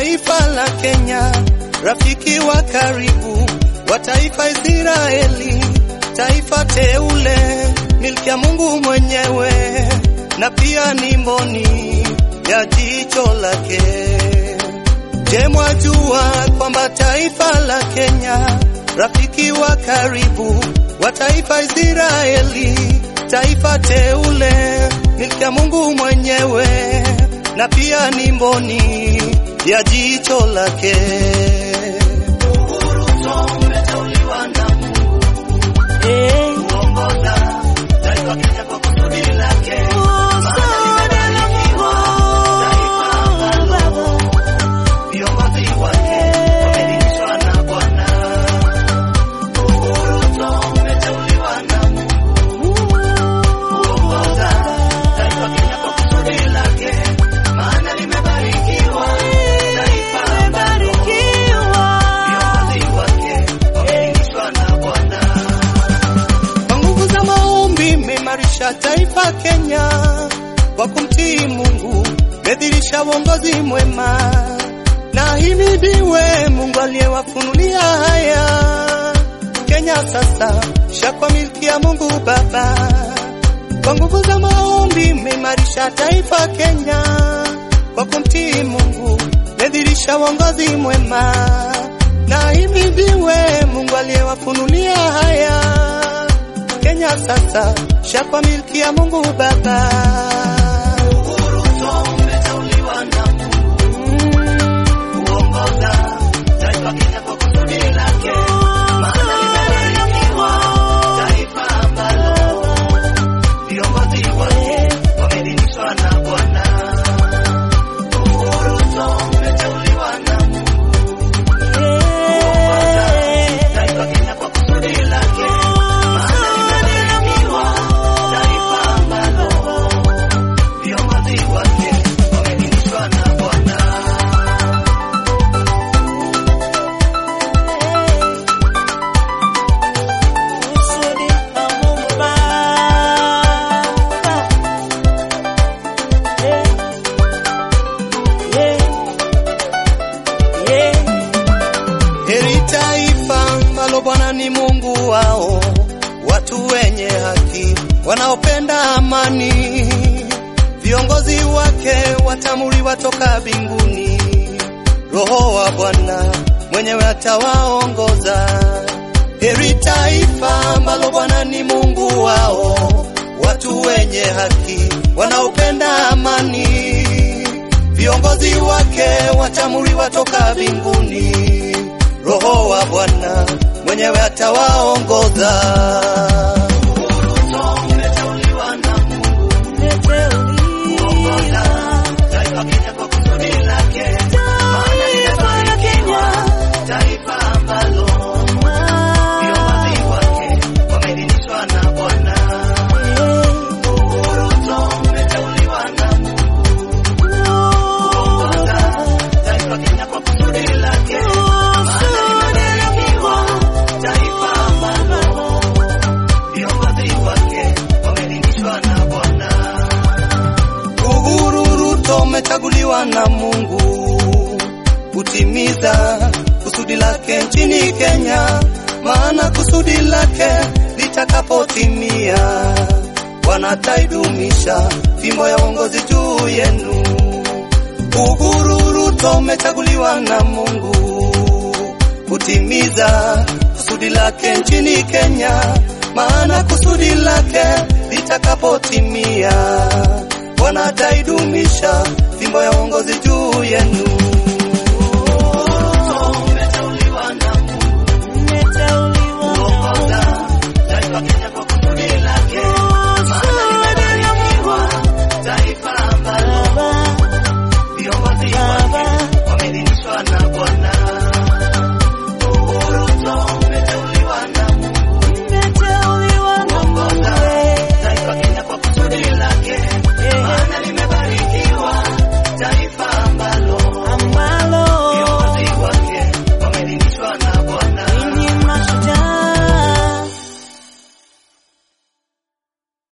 taifa la Kenya, rafiki wa karibu wa taifa Israeli, taifa teule, milki ya Mungu mwenyewe, na pia ni mboni ya jicho lake. Je, mwajua kwamba taifa la Kenya, rafiki wa karibu wa taifa Israeli, taifa teule, milki ya Mungu mwenyewe, na pia ni mboni ya jicho lake. Kwa nguvu za maombi mmeimarisha taifa Kenya, kwa kumtii Mungu medhirisha uongozi mwema, na himidiwe Mungu aliyewafunulia haya. Kenya sasa shakwa milki ya Mungu Baba. Kwa nguvu za maombi mmeimarisha taifa Kenya, kwa kumtii Mungu medhirisha uongozi mwema, na himidiwe Mungu aliyewafunulia haya. Kenya sasa shakwa milki ya Mungu Baba. Heri taifa ambalo Bwana ni Mungu wao, watu wenye haki wanaopenda amani. Viongozi wake watamuriwa toka mbinguni, Roho wa Bwana mwenyewe atawaongoza. Heri taifa ambalo Bwana ni Mungu wao, watu wenye haki wanaopenda amani. Viongozi wake watamuriwa toka mbinguni, Roho wa Bwana mwenyewe atawaongoza. Uhuru Ruto umechaguliwa na Mungu kutimiza kusudi lake nchini Kenya, maana kusudi lake litakapotimia, wanataidumisha fimbo ya uongozi juu yenu. Uhuru Ruto umechaguliwa na Mungu kutimiza kusudi lake nchini Kenya, maana kusudi lake litakapotimia, wanataidumisha fimbo ya uongozi juu yenu.